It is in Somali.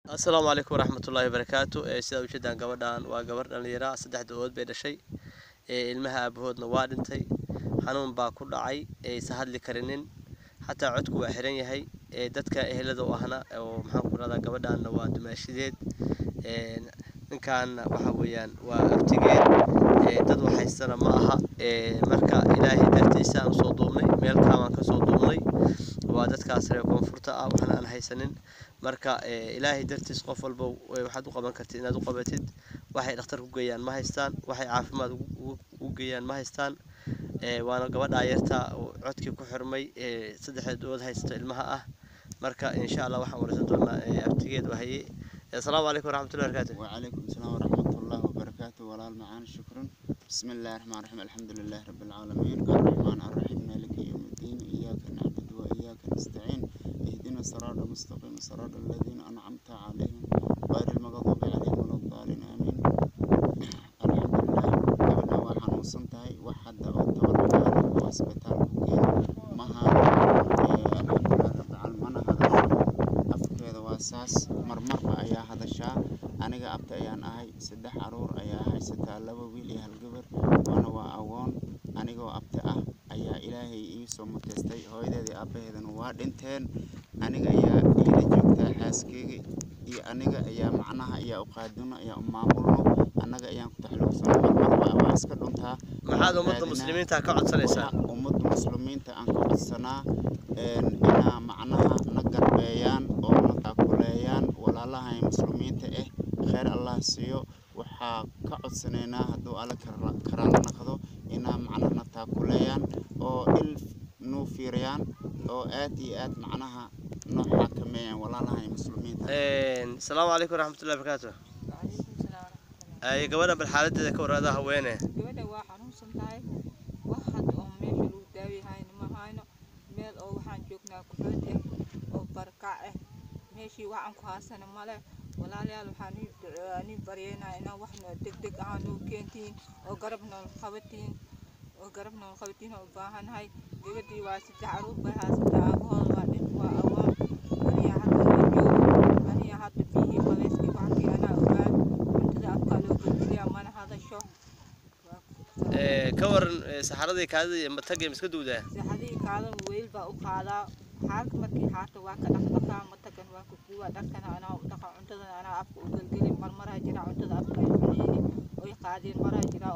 asalaamu calaykum waraxmatullaahi wabarakaatu sidaa ujeedaan gabadhan waa gabar dhallinyara saddex da-ood bay dhashay ilmaha aabahoodna waa dhintay xanuun baa ku dhacay aysa hadli karinin xataa codku waa xiran yahay dadka ehelada u ahna oo maxaan ku rahdaa gabadhaanna waa dumaashideed ninkaanna waxa weeyaan waa abtigeed dad waxhaystana ma aha marka ilaahay dartiisa aan usoo duubnay meel kaabaan kasoo duubnay waa dadkaas reer koonfurta ah waxna aan haysanin marka ilaahay dartiis qof walba waxaad u qaban kartid inaad u qabatid waxay dhakhtar ku geeyaan ma haystaan waxay caafimaad ugu geeyaan ma haystaan waana gabadha yarta codkii ku xirmay saddexda dood haysta ilmaha ah marka insha allah waxaan wareysan doonaa abtigeed wahaye asalaamu calaykum waraxmatullahi wabarakatu وعليكم السلام ورحمة الله وبركاته ولا المعان شكرا بسم الله الرحمن الرحيم الحمد لله رب العالمين الرحمن الرحيم مالك يوم الدين إياك نعبد وإياك نستعين اهدنا الصراط المستقيم صراط الذين أنعمت عليهم غير المغضوب عليهم ولا الضالين آمين الحمد لله قبلنا waxaan uusantahay wax hadda oo tabarbaada oo isbitaal ku geeyo maha alxamdulilah rabbil mana hadasho afkeeda waa saas marmarba ayaa hadashaa aniga abta ayaan ahay saddex caruur ayaa haysataa laba wiil iyo hal gabar waana waa agoon anigoo abta ah ayaa ilaahay ii soo muteystay hooyadeeda iyo aabaheedana waa dhinteen aniga ayaa iila joogtaa xaaskeyga iyo aniga ayaa macnaha ayaa u qaadino ayaa u maamulno annaga ayaan ku taxluuqsano marmarba waa iska dhuntaa maxaad ummadda muslimiinta ka codsanaysaa waxa ummadda muslimiinta aan ka codsanaa inaa macnaha na garbeeyaan oo na taakuleeyaan walaalaha muslimiinta ah kheyr allah siiyo waxaa ka codsanaynaa hadduu alle karaala naqdo inaa macnaha na taakuleeyaan oo il nuu fiiriyaan oo aad iyo aad macnaha noo xakameeyaan walaalaha muslimiinta asalaamu calaykum waraxmatullahi wabarakaatu وعليكم السلام ورحمة الله ay gabadha bal xaaladeeda ka warada haweene gabadha waa xanuunsan tahay wax hadda oo meesha lagu daawi hayno ma hayno meel oo waxaan joognaa kuxood ah oo barakac ah meeshii waxaan ku haasana male walaalayaal waxaan ii ducee- anii baryeynaa inaa wax noo degdeg ah noo keentiin oo garab nool qabatiin oo garab nool qabatiin oo u baahanahay gabadhii waa saddex caruur bay haysataa aabahooda waa dhin waa awoon aniga hadda la joogo aniga hadda biyihii qabeyskii waxkii anaa ogaan cuntada afkaa loo gudbiyaa mana hadasho waa ku- ka waran saxaradii kaadida iyo matagii miska duwdaa saxadihii kaadan weyl baa u qaadaa xaalka markii xaarta waa ka dhaqdhaqaa matagan waa ka guwaa dharkana anaa u dhaqa cuntadana anaa afka u gelgeli marmaraa jira cuntada afka ay cuneyni oy qaadeen maraa jira